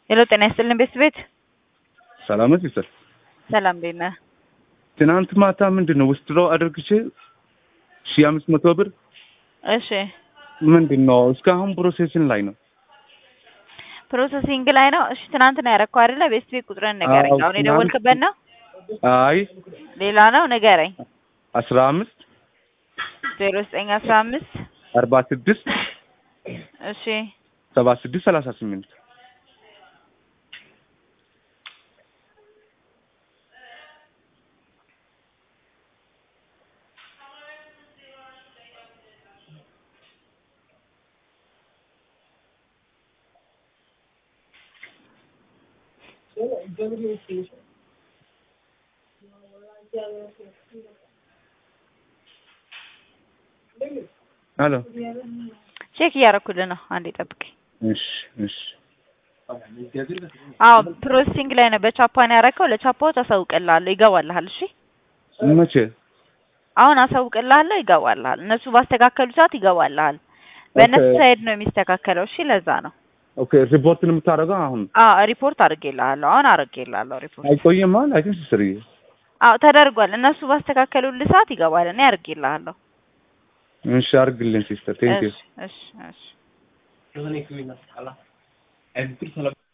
ሄሎ ጤና ይስጥልን ቤት ቤት ሰላም ነው ሲስተር። ሰላም እንዴት ነህ? ትናንት ማታ ምንድን ነው ውስጥ አድርግቼ ሺ አምስት መቶ ብር እሺ ምንድን ነው እስካሁን ፕሮሴስን ላይ ነው። ፕሮሰሲንግ ላይ ነው። እሺ ትናንት ነው ያደረከው አይደለ? ቤት ቤት ቁጥርን ንገረኝ። አዎ፣ አሁን የደወልክበት ነው? አይ ሌላ ነው ንገረኝ። አስራ አምስት ዜሮ ዘጠኝ አስራ አምስት አርባ ስድስት እሺ ሰባ ስድስት ሰላሳ ስምንት ሄሎ ቼክ እያደረኩልህ ነው። አንዴ ጠብቀኝ። እሺ እሺ አዎ ፕሮሰሲንግ ላይ ነው። በቻፓን ያደረከው ለቻፓዎች አሳውቅልሃለሁ፣ ይገባልሃል። እሺ መቼ አሁን አሳውቅልሃለሁ፣ ይገባልሃል። እነሱ ባስተካከሉ ሰዓት ይገባልሃል። በእነሱ ኦኬ። ሳይድ ነው የሚስተካከለው። እሺ ለዛ ነው። ኦኬ ሪፖርትን የምታደርገው አሁን አዎ ሪፖርት አድርጌልሃለሁ። አሁን አድርጌልሃለሁ ሪፖርት። አይቆይም ማለት አይ ቲንክ ሲስተር አዎ ተደርጓል። እነሱ ባስተካከሉልህ ሰዓት ይገባል። እኔ አድርጌልሃለሁ። እሺ አድርግልኝ ሲስተር ቴንክ ዩ እሺ እሺ እሺ